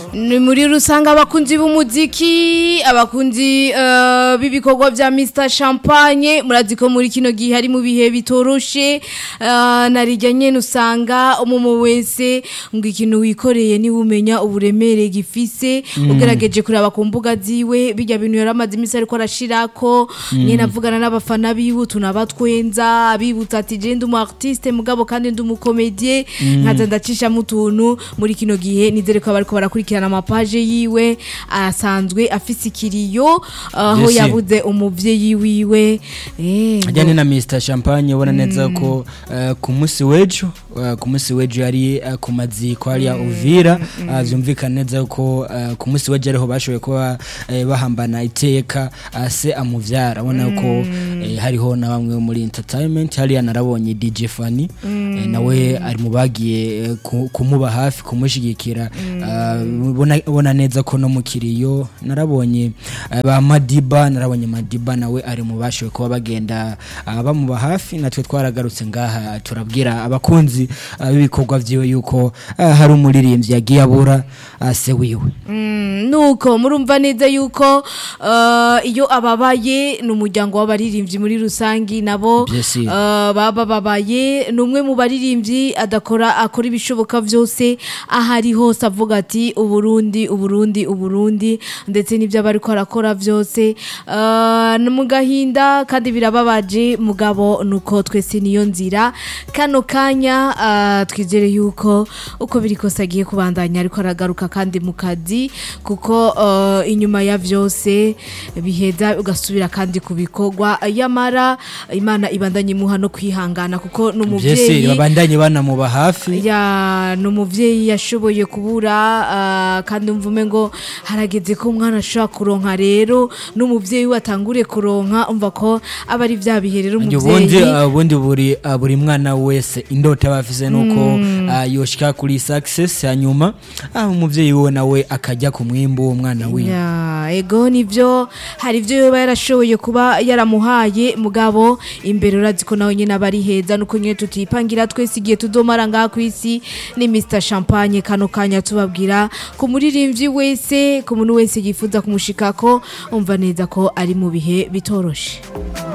ni muri rusange abakunzi b'umuziki abakunzi eh, b'ibikorwa vya Mr Champagne murazi ko muri kino gihe hari mu bihe bitoroshe eh, narijya nyene usanga umumu wese ngo ikintu wikoreye ni umenya uburemere gifise ugerageje kuraba ku mbuga ziwe bijya bintu yaramaze imisi ariko arashirako nyene avugana n'abafana biwe tunabatwenza abibutsa ati je ndi umu artiste mugabo kandi ndi umukomedie nkaza ndacishamo utuntu muri kino gihe nizere ko bariko barakurikirana amapaje yiwe asanzwe afise ikiriyo aho Yes. yabuze umuvyeyi wiwe eh ngo- ajyanye na Mr Champagne ubona neza ko eh, ku munsi w'ejo eh, ku munsi w'ejo yari eh, ku maziko hariya Uvira ah, vyumvikana neza ko eh, ku munsi w'ejo ariho bashoboye kuba eh, bahambana iteka ah, se amuvyara ubona ko eh, hariho na bamwe bo muri entertainment hariya narabonye DJ Fanny eh, nawe ari mu bagiye eh, ku- kumuba hafi kumushigikira ah, ubona ubona neza ko no mu kiriyo narabonye eh, ba Madiba narabonye Madiba nawe ari mu bashoboye kuba bagenda ah, bamuba hafi natwe twaragarutse ngaha turabwira abakunzi ah, b'ibikorwa vyiwe yuko ah, hari umuririmbyi yagiye abura ah, se wiwe Mm, nuko murumva neza yuko uh, iyo ababaye ni umuryango w'abaririmbyi muri rusangi nabo Bien sûr. uh, baba babaye ni umwe mu baririmbyi adakora akora ibishoboka byose aho ari hose avuga ati uburundi uburundi uburundi ndetse n'ibyo aba ariko arakora byose uh, ni mu gahinda kandi birababaje mugabo nuko twese niyo nzira kano kanya uh, twizere yuko uko biri kose agiye kubandanya ariko aragaruka kandi mu kazi kuko uh, inyuma ya vyose biheza ugasubira kandi ku bikorwa yamara imana ibandanye imuha no kwihangana kuko vyese n'umuvyeyi babandanye banamuba hafi ya ni umuvyeyi yashoboye kubura ah, kandi mvume ngo harageze ko umwana ashobora kuronka rero n'umuvyeyi we atangure kuronka umva ko aba ari vya bihe rero ubundi umuvyeyi uh, ubundi buri uh, buri mwana wese indota aba afise nuko uh, yoshika kuri success hanyuma ah, umuvyeyi we nawe akajya ku mwimbu w'uwo mwana wiwe ya ego nivyo hari ivyo yoba yarashoboye kuba yaramuhaye mugabo imbere urazi ko nawe nyene aba ari heza nuko nyene tutipangira twese igihe tudomara ngaha kw'isi ni Mr Champagne kano kanya tubabwira ku muririmbyi wese ku muntu wese yifuza kumushikako umva neza ko ari mu bihe bitoroshe